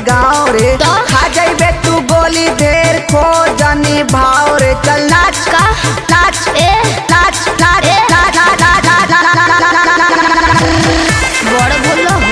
गाँव रे तो? खा जाइबे तू गोली ढेर खो जनी भाव रे चल नाच का नाच ए नाच नाच ए? नाच नाच नाच नाच नाच नाच नाच नाच बड़ बोल हो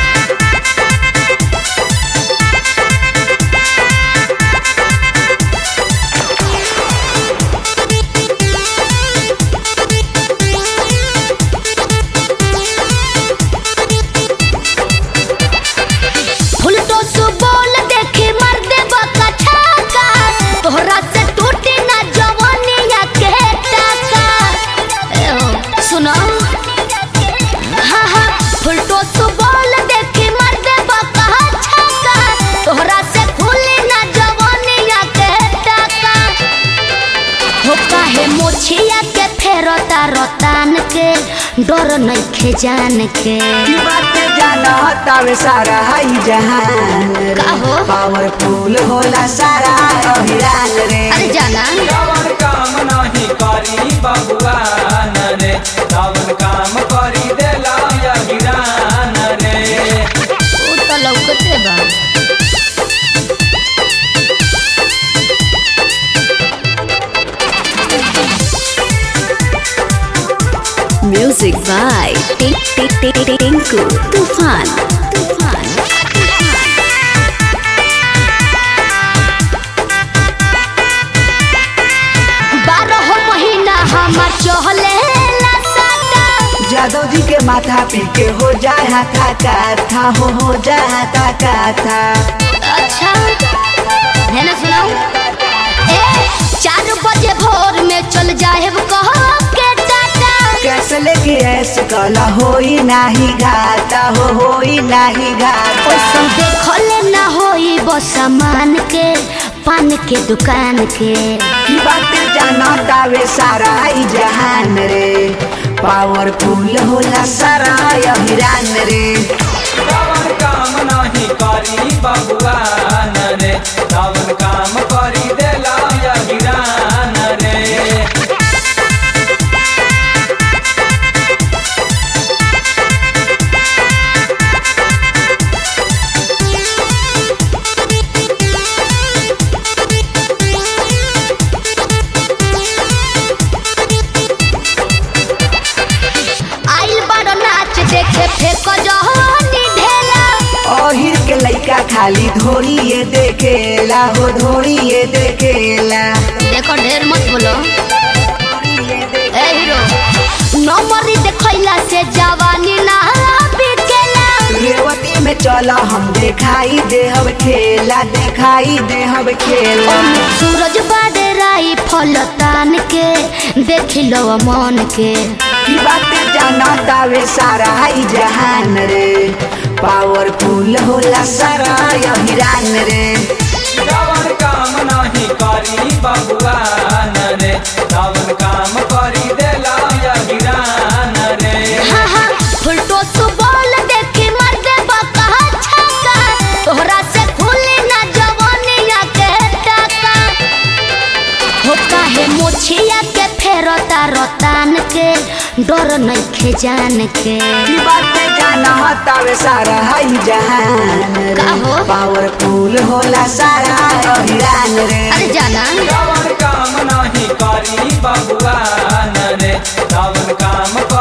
फुलटो सु बोल देखी मर दे बका छाका तोहरा से टूटी ना जवानिया के टाका ए हो सुनो हाँ हाँ फुलटो सु बोल देखी मर दे बका छाका तोहरा से खुली ना जवानिया के टाका हो काहे मोछिया के फेरता रतान के डर नइखे जान के की बात जाना हतावे सारा हाई जहान रे का हो? पावरफुल होला सारा अभिरान रे अरे जाना रावण काम नाही करी बबुआ रे रावण काम करी देला या गिरान रे उ त लौकते बा Music by Tink Tink Tink Tink Tinku Tufan. Tufan. बारह महीना हमार चहले जादव जी के माथा पी के हो जाए हाथा का था हो हो जाए हाथा का था अच्छा है ना सुनाओ ए चार बजे भोर में चल जाए कह के टाटा कैसे लेके ऐसे कला होई नाही घाटा हो होई नाही घाटा ओसम देखले ना होई बस सामान के पान के दुकान के की बात जाना तावे सारा ई जहान रे पावरफुल होला सारा अभिरान रे रावण काम नाही करी बबुआ रे रावण काम करी देला या गिरान रे आइल बड़ नाच देखे फेक जहनी ढेला ओहिर के लइका खाली धोरिए देखेला हो धोरिए देखेला देखो ढेर मत बोलो ए हीरो नंबरी देखैला से जवानी ना बिकेला रेवती में चला हम देखाई देहब खेला देखाई देहब खेला सूरज बाडराई फल तान के देख लो मन के की बात जाना तावे सारा ई जहान रे पावरफुल होला सारा अभिरान रे रावण काम नाही करी बबुआ रे रावण काम करी देला या गिरान रे हाँ हाँ फुलटो सुबोल देखी मर दे बका छक्का तोहरा से खुली ना जवानिया के टाका हो काहे मोछिया के फेरता रतान के डर नइखे जान के की बात जाना तावे सारा ई जहान रे का हो? पावरफुल होला सारा अभिरान रे अरे जाना रावण काम नाही करी बबुआ रे रावण काम